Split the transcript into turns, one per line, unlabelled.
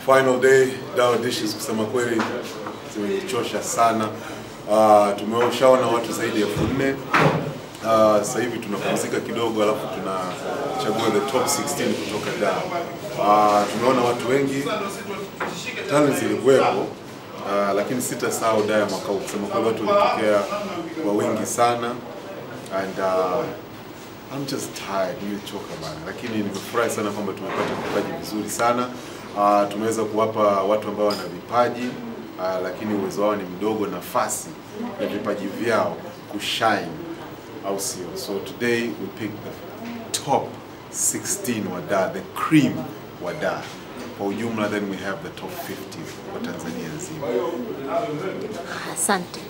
Final day Dawa Dishes kusema kweli zimenichosha sana. Uh, tumeshaona watu zaidi ya elfu nne. Uh, sasa hivi tunapumzika kidogo, alafu tunachagua the top 16 kutoka Dar. Uh, tumeona watu wengi, talent zilikuwepo, uh, lakini sitasahau Dar ya mwaka huu. Kusema kweli watu walitokea kwa wingi sana and uh, I'm just tired, nimechoka bana, lakini nimefurahi sana kwamba tumepata vipaji vizuri sana. Uh, tumeweza kuwapa watu ambao wana vipaji uh, lakini uwezo wao ni mdogo, nafasi ya vipaji vyao kushine, au sio? So today we picked the top 16 wa Dar, the cream wa Dar kwa ujumla, then we have the top 50 kwa Tanzania nzima.
Asante.